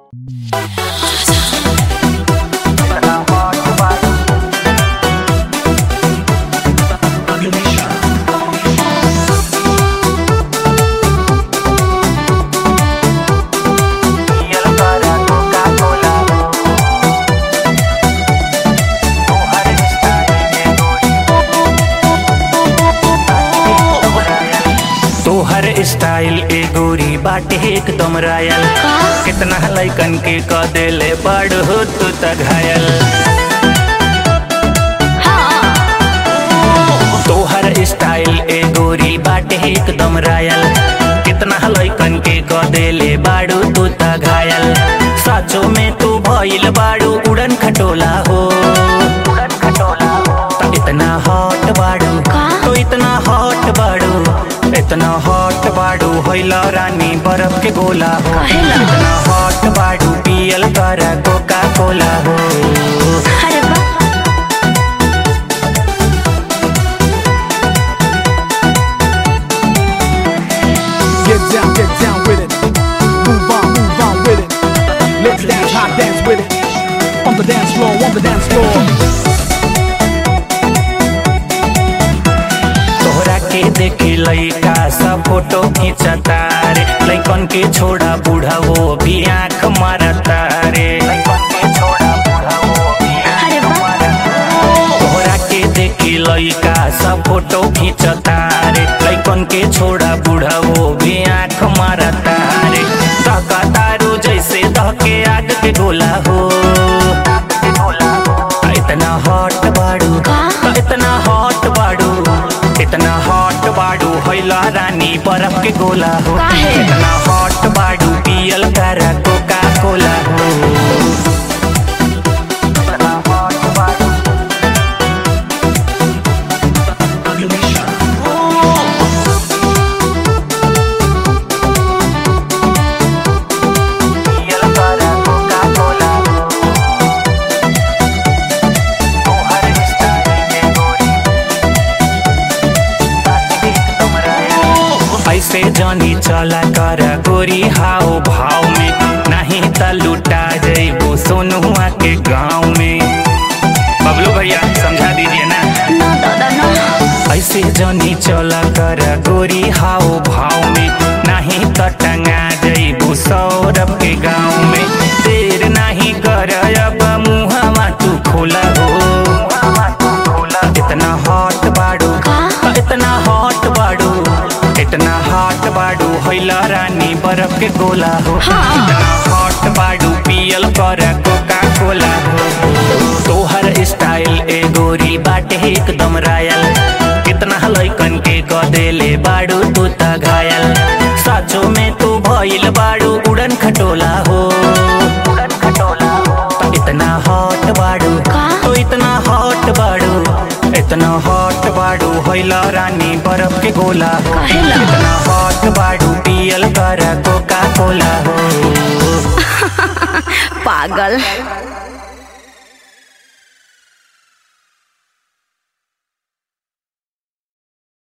तोहर स्टाइल ए गोरी बाटे एकदम रायल कितना लैकन के क देले बड़ हो तू त घायल तोहर स्टाइल ए गोरी बाटे एकदम रायल कितना लैकन के क देले बाड़ू तू त घायल साचो में तू भइल बाड़ू उड़न खटोला हो उड़न खटोला हो त इतना हॉट बाड़ू तो इतना हॉट बाड़ू इतना हॉट बाड़ू होइला रानी बर्फ के गोला हो इतना हॉट बाड़ू पियल कर कोका कोला हो अरे वाह Get down, get down with it. Move on, move on with it. Let's dance, hot dance with it. On the dance floor, on the dance floor. तोहरा के देखे लइका सब फोटो खींचता रे लइकन के छोड़ा बूढ़ा वो भी आंख मारता रे लइकन के छोड़ा बूढ़ा वो भी अरे आंख वाह। मारता तोहरा के देखे लइका सब फोटो खींचता रे लइकन के छोड़ा बूढ़ा वो भी आंख मारता रे धका तारू जैसे धके आग के गोला हो इतना हॉट बाड़ू इतना हॉट बाड़ू इतना हॉट बाड़ू होइला रानी बर्फ के गोला हो काहे? इतना हॉट बाड़ू पियल कर कोका कोला हो इतना hot बाड़ू। पियल कर कोका-कोला हो। तोहर स्टाइल में गोरी ऐसे जानी चला कर गोरी हाव भाव में नहीं त लुटा जइबो सोनुआ के गाँव में बबलू भैया समझा दीजिए ना ना दादा ना ऐसे जानी चला कर गोरी हाव भाव में नहीं त टंगा जइबू सौरभ के गाँव में देर नहीं कर अब मुहवा तू खोला हो इतना हॉट बाड़ू इतना हॉट बाड़ू इतना हॉट बाड़ू होइला रानी बर्फ के गोला हो इतना हॉट बाड़ू पियल कर कोका कोला हो तोहर स्टाइल ए गोरी बाटे एकदम रायल कितना लइकन के क देले बाड़ू तू त घायल साचो में तू भइल बाड़ू उड़न खटोला हो उड़न खटोला हो इतना हॉट बाड़ू तो इतना हॉट बाड़ू इतना हॉट बाड़ू होइला रानी बर्फ के गोला हो काहेला? इतना हॉट बाड़ू पियल कर कोका कोला हो पागल